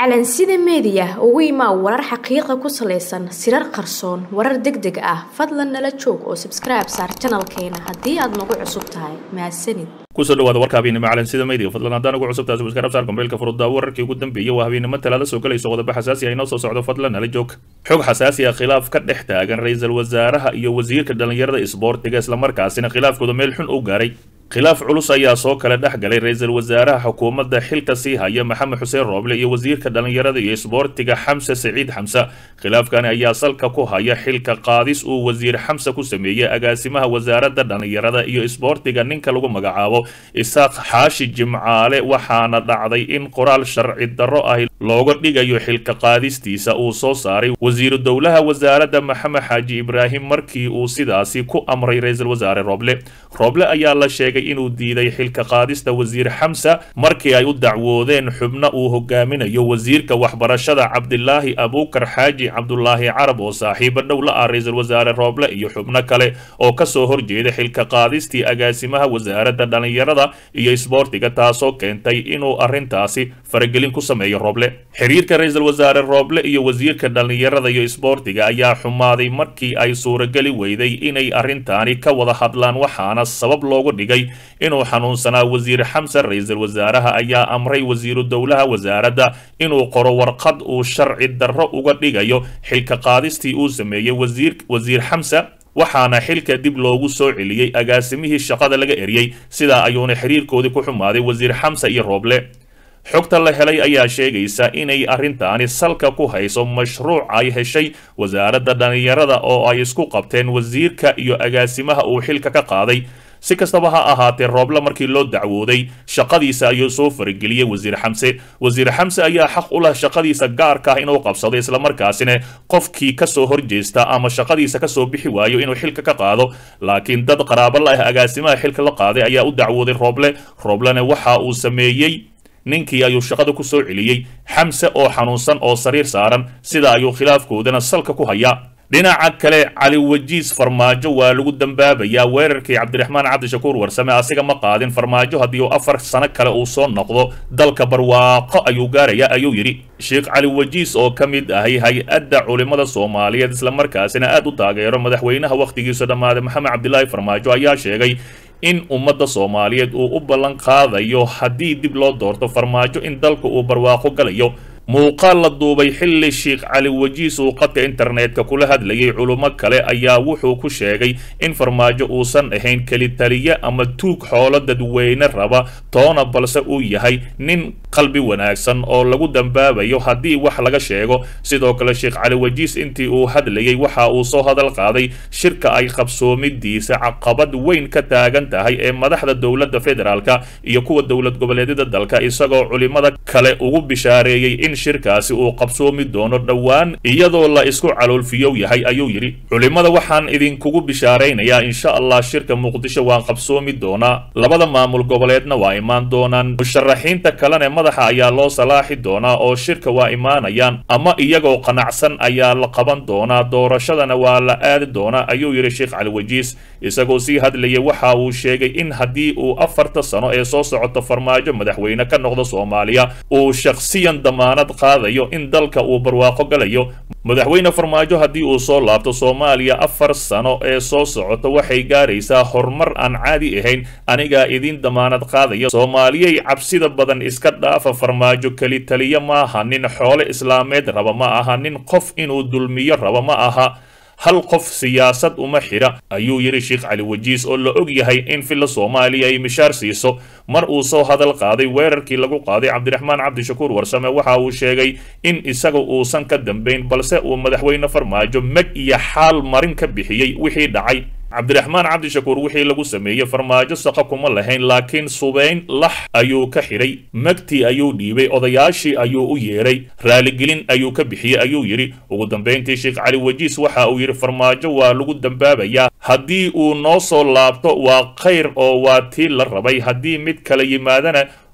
calansida meediya ugu imaa warar xaqiiqa ku salaysan sirar qarsoon warar deg deg ah fadlan nala joog oo sabskribe saar janalkeena haddii aad nagu cusub tahay mahadsanid kusoo dhawaada warka habeennimo calansida meediga fadlan haddaan ugu cusub tahay subscribe saar kombeylka furudda wararkii ugu dambeeyay waa habeennimo talaada soo galayso qodobo xasaasi ah inoo soo socdo fadlan nala joog xog xasaasi ah khilaaf ka dhex taagan ra-iisul wasaaraha iyo wasiirka dhallinyarada isboortiga islamarkaasina khilaafkooda meel xun u gaaray khilaaf culus ayaa soo kala dhex galay ra-iisul wasaaraha xukuumadda xilka sii haya maxamed xuseen rooble iyo wasiirka dhallinyarada iyo isboortiga xamse saciid xamse khilaafkani ayaa salka ku haya xilka qaadis uu wasiir xamse ku sameeyey agaasimaha wasaaradda dhallinyarada iyo isboortiga ninka lagu magacaabo isaaq xaashi jimcaale waxaana dhacday in qoraal sharci darro ah looga dhigayo xilka qaadistiisa uu soo saaray wasiiru dowlaha wasaaradda maxamed xaaji ibraahim markii uu sidaasi ku amray ra-iisul wasaare rooble rooble ayaa la sheegay inuu diiday xilka qaadista wasiir xamsa markii ay u dacwoodeen xubno uu hogaaminayo wasiirka waxbarashada cabdilaahi abuukar xaaji cabdulaahi carab oo saaxiibo dhow la ah ra-iisul wasaare rooble iyo xubno kale oo kasoo horjeeda xilka qaadistii agaasimaha wasaaradda dhallinyarada iyo isboortiga taasoo keentay inuu arrintaasi faragelin ku sameeyo rooble xiriirka ra-iisul wasaare rooble iyo wasiirka dhallinyarada iyo isboortiga ayaa xumaaday markii ay suurageli weyday inay arrintaani ka wada hadlaan waxaana sabab loogu dhigay inuu xanuunsanaa wasiir xamse ra-iisul wasaaraha ayaa amray wasiiru dowlaha wasaaradda inuu qoro warqad uu sharci darro uga dhigayo xilka qaadistii uu sameeyey wasiir xamse waxaana xilka dib loogu soo celiyey agaasimihii shaqada laga eriyey sidaa ayuuna xiriirkoodii ku xumaaday wasiir xamse iyo rooble xogta la helay ayaa sheegaysa inay arrintaani salka ku hayso mashruuc ay heshay wasaaradda dhallinyarada oo ay isku qabteen wasiirka iyo agaasimaha uu xilka ka qaaday si kastaba ha ahaatee rooble markii loo dacwooday shaqadiisa ayuu soo farageliyey wasiir xamse wasiir xamse ayaa xaq u leh shaqadiisa gaarka ah inuu qabsado islamarkaasina qofkii kasoo horjeesta ama shaqadiisa kasoo bixi waayo inuu xilka ka qaado laakiin dad qaraabo la ah agaasimaha xilka la qaaday ayaa u dacwooday rooble rooblena waxa uu sameeyey ninkii ayuu shaqada ku soo celiyey xamse oo xanuunsan oo sariir saaran sida ayuu khilaafkoodana salka ku hayaa dhinaca kale cali wajiis farmaajo waa lagu dambaabayaa weerarkii cabdiraxmaan cabdishakuur warsame asiga ma qaadin farmaajo haddii uu afar sano kale uu soo noqdo dalka barwaaqo ayuu gaarayaa ayuu yidhi sheekh cali wajiis oo ka mid ahay hay-adda culimmada soomaaliyeed islamarkaasina aad u taageero madaxweynaha wakhtigiisa dhammaaday maxamed cabdilaahi farmaajo ayaa sheegay in ummadda soomaaliyeed uu u ballan qaadayo haddii dib loo doorto farmaajo in dalka uu barwaaqo galayo muuqaal la duubay xilli sheekh cali wajiis uu qadka internetka kula hadlayay culummo kale ayaa wuxuu ku sheegay in farmaajo uusan ahayn kelitaliye ama tuug xoolo dadweyne raba toona balse uu yahay nin qalbi wanaagsan oo lagu dambaabayo haddii wax laga sheego sidoo kale sheekh cali wajiis intii uu hadlayay waxa uu soo hadal qaaday shirka ay qabsoomidiisa caqabad weyn ka taagan tahay ee madaxda dowladda federaalka iyo kuwa dowlad goboleedyada dalka isagoo culimada kale ugu bishaareeyey in shirkaasi uu qabsoomi doono dhowaan iyadoo la isku caloolfiyow yahay ayuu yidhi culimmada waxaan idinkugu bishaaraynayaa insha allah shirka muqdisho waan qabsoomi doonaa labada maamul goboleedna waa imaan doonaan musharaxiinta kalena madaxa ayaa loo salaaxi doonaa oo shirka waa imaanayaan ama iyagoo qanacsan ayaa la qaban doonaa doorashadana waa la aadi doonaa ayuu yidhi sheekh cali wajiis isagoo sii hadlayay waxa uu sheegay in haddii uu afarta sano ee soo socoto farmaajo madaxweyne ka noqdo soomaaliya uu shakhsiyan damaanad qaadayo in dalka uu barwaaqo galayo madaxweyne farmaajo haddii uu soo laabto soomaaliya afar sano ee soo socoto waxay gaaraysaa horumar aan caadi ahayn anigaa idiin damaanad qaadaya soomaaliyey cabsida badan iska dhaafa farmaajo keli taliya maaha nin xoole islaameed raba ma aha nin qof inuu dulmiyo raba ma aha hal qof siyaasad uma xidha ayuu yidhi sheekh cali wajiis oo la og yahay in filla soomaaliya ay mishaar siiso mar uu soo hadal qaaday weerarkii lagu qaaday cabdiraxmaan cabdishakuur warsame waxa uu sheegay in isaga uusan ka dambayn balse uu madaxweyne farmaajo meg iyo xaal marin ka bixiyey wixii dhacay cabdiraxmaan cabdishakuur wixii lagu sameeyey farmaajo saqa kuma lahayn laakiin subayn lax ayuu ka xidhay magtii ayuu dhiibay odayaashii ayuu u yeedhay raaligelin ayuu ka bixiyey ayuu yidhi ugu dambayntii sheekh cali wajiis waxa uu yidhi farmaajo waa lagu dambaabayaa haddii uu noo soo laabto waa khayr oo waa tii la rabay haddii mid kala yimaadana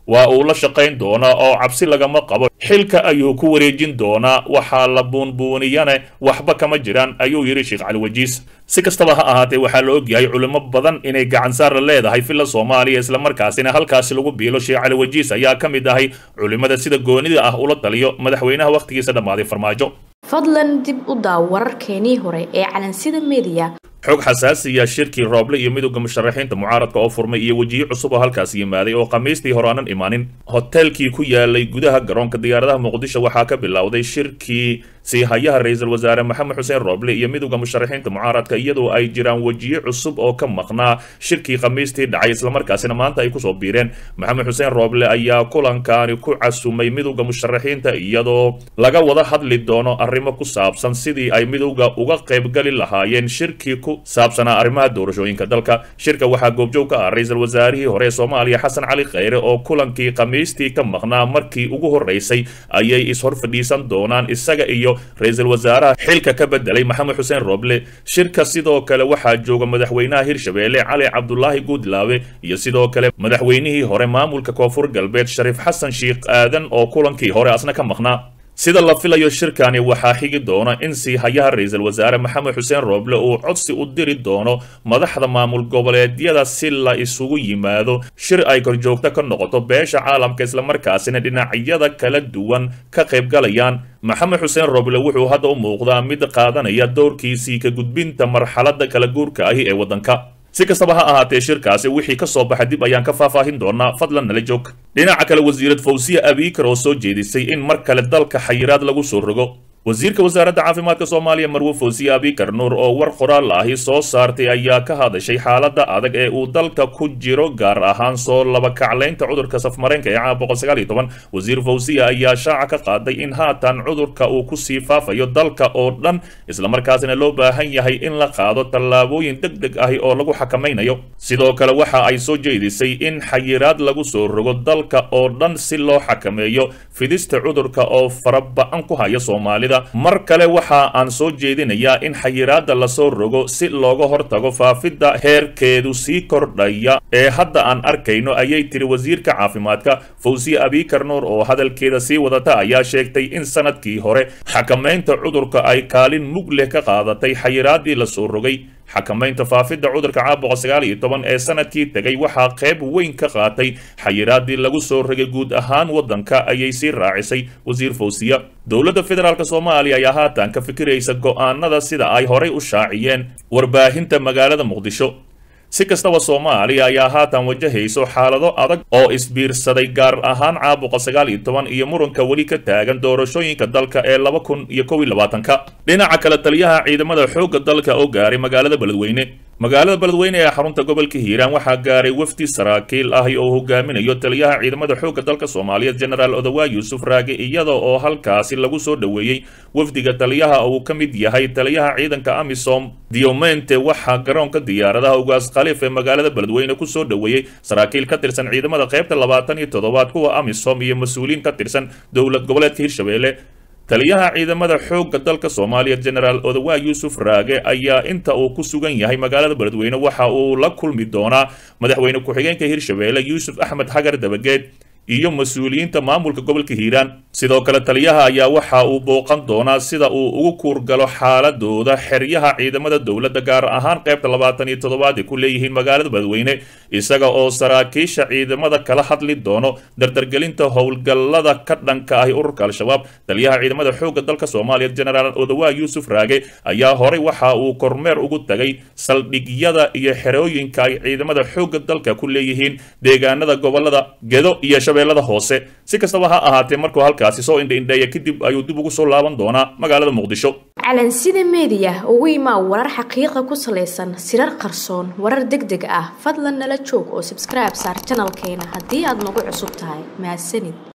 waa uu la shaqayn doonaa oo cabsi lagama qabo xilka ayuu ku wareejin doonaa waxaa la buunbuuniyane waxba kama jiraan ayuu yidhi sheekh cali wajiis si kastaba ha ahaatee waxaa la ogyahay culimo badan inay gacansaar la leedahay filla soomaaliya islamarkaasina halkaasi lagu biilo sheekh cali wajiis ayaa ka mid ahay culimada sida goonida ah ula taliyo madaxweynaha wakhtigiisa dhammaaday farmaajo fadlan dib u daaw wararkeenii hore ee calansida mediya xog xasaasiya shirkii rooble iyo midowda musharaxiinta mucaaradka oo furmay iyo wejiyo cusub oo halkaas yimaaday oo khamiistii hore aanan imaanin hoteelkii ku yaalay gudaha garoonka diyaaradaha muqdisho waxaa ka bilowday shirkii sii hayaha ra-iisul wasaare maxamed xuseen rooble iyo midowda musharaxiinta mucaaradka iyadoo ay jiraan wejiyo cusub oo ka maqnaa shirkii khamiistii dhacay islamarkaasina maanta ay kusoo biireen maxamed xuseen rooble ayaa kulankaani ku casumay midowda musharaxiinta iyadoo laga wada hadli doono arrimo ku saabsan sidii ay midowda uga qaybgali lahaayeen shirkii ku saabsanaa arrimaha doorashooyinka dalka shirka waxaa goobjoog ka ah ra-iisul wasaarihii hore ee soomaaliya xasan cali kheyre oo kulankii khamiistii ka maqnaa markii ugu horreysay ayay ishor fadhiisan doonaan isaga iyo ra-iisul wasaaraha xilka ka bedelay maxamed xuseen rooble shirka sidoo kale waxaa jooga madaxweynaha hirshabeelle cali cabdulaahi guudlaawe iyo sidoo kale madaxweynihii hore maamulka koonfur galbeed shariif xasan sheikh aadan oo kulankii hore asna ka maqnaa sida la filayo shirkani waxaa xigi doona in sii hayaha ra-iisul wasaare maxamed xuseen rooble uu codsi u diri doono madaxda maamul goboleedyada si la isugu yimaado shir ay korjoogto ka noqoto beesha caalamka islamarkaasina dhinacyada kala duwan ka qaybgalayaan maxamed xuseen rooble wuxuu hadda u muuqdaa mid qaadanaya doorkiisii ka gudbinta marxaladda kala guurka ahi ee waddanka si kastaba ha ahaatee shirkaasi wixii ka soo baxa dib ayaan ka faahfaahin doonaa fadlan nala joog dhinaca kale wasiirad fawsiya abiikar oo soo jeedisay in mar kale dalka xayiraad lagu soo rogo wasiirka wasaaradda caafimaadka soomaaliya marwe fawsiye abikar nuur oo war qoraal ahi soo saartay ayaa ka hadashay xaaladda adag ee uu dalka ku jiro gaar ahaan soo laba kaclaynta cudurka safmareenka ee caam boqol sagaal iyo toban wasiir fawsiye ayaa shaaca ka qaaday in haatan cudurka uu kusii faafayo dalka oo dhan islamarkaasina loo baahan yahay in la qaado tallaabooyin deg deg ahi oo lagu xakamaynayo sidoo kale waxa ay soo jeedisay in xayiraad lagu soo rogo dalka oo dhan si loo xakameeyo fidista cudurka oo faraba-an ku haya soomaalida mar kale waxa aan soo jeedinayaa in xayiraadda lasoo rogo si looga hortago faafidda heerkeedu sii kordhaya ee hadda aan arkayno ayay tiri wasiirka caafimaadka fawsiye abikar nuur oo hadalkeeda sii wadata ayaa sheegtay in sanadkii hore xakamaynta cudurka ay kaalin mug leh ka qaadatay xayiraaddii lasoo rogay xakamaynta faafidda cudurka caabuqa sagaal iyo toban ee sanadkii tegay waxaa qayb weyn ka qaatay xayiraaddii lagu soo rogay guud ahaan waddanka ayay sii raacisay wasiir fawsiya dowladda federaalk soomaaliya ayaa haatan ka fikiraysa go'aanada sida ay horay u shaaciyeen warbaahinta magaalada muqdisho si kastaba soomaaliya ayaa haatan wajahayso xaalado adag oo isbiirsaday gaar ahaan caabuqa sagaal iyo toban iyo muranka weli ka taagan doorashooyinka dalka ee laba kun iyo kow iyo labaatanka dhinaca kale taliyaha ciidamada xoogga dalka oo gaaray magaalada beledweyne magaalada beledweyne ee xarunta gobolka hiiraan waxaa gaaray wafdi saraakiil ahi oo hogaaminayo taliyaha ciidamada xoogga dalka soomaaliyeed genaraal odawaa yuusuf raage iyada oo halkaasi lagu soo dhoweeyey wafdiga taliyaha uu ka mid yahay taliyaha ciidanka amisom diomente waxaa garoonka diyaaradaha ugaas khaliif ee magaalada beledweyne ku soo dhoweeyey saraakiil ka tirsan ciidamada qaybta labaatan iyo toddobaad kuwa amisom iyo mas-uuliyiin ka tirsan dowlad goboleedka hirshabelle taliyaha ciidamada xoogga dalka soomaaliya genaraal odawaa yuusuf raage ayaa inta uu ku sugan yahay magaalada beledweyne waxa uu la kulmi doonaa madaxweyne ku-xigeenka hirshabelle yuusuf axmed xagar dabageed iyo mas-uuliyiinta maamulka gobolka hiiraan sidoo kale taliyaha ayaa waxa uu booqan doonaa sida uu ugu kuurgalo xaaladooda xeryaha ciidamada dowladda gaar ahaan qaybta labaatan iyo toddobaad ay ku leeyihiin magaalada beledweyne isaga oo saraakiisha ciidamada kala hadli doono dardargelinta howlgallada ka dhanka ahi ururka al-shabaab taliyaha ciidamada xoogga dalka soomaaliya genaraal odawaa yuusuf raage ayaa horay waxa uu kormeer ugu tagay saldhigyada iyo xerooyinka ay ciidamada xoogga dalka ku leeyihiin deegaanada gobolada gedo iyo shabeellada hoose si kastaba ha ahaatee markuu halkaasi soo indhaindheeya kadib ayuu dib ugu soo laaban doonaa magaalada muqdisho calansida meediya ugu imaa warar xaqiiqa ku salaysan sirar qarsoon warar deg deg ah fadlan nala joog oo sabskribe saar janalkeena haddii aad nagu cusub tahay mahadsanid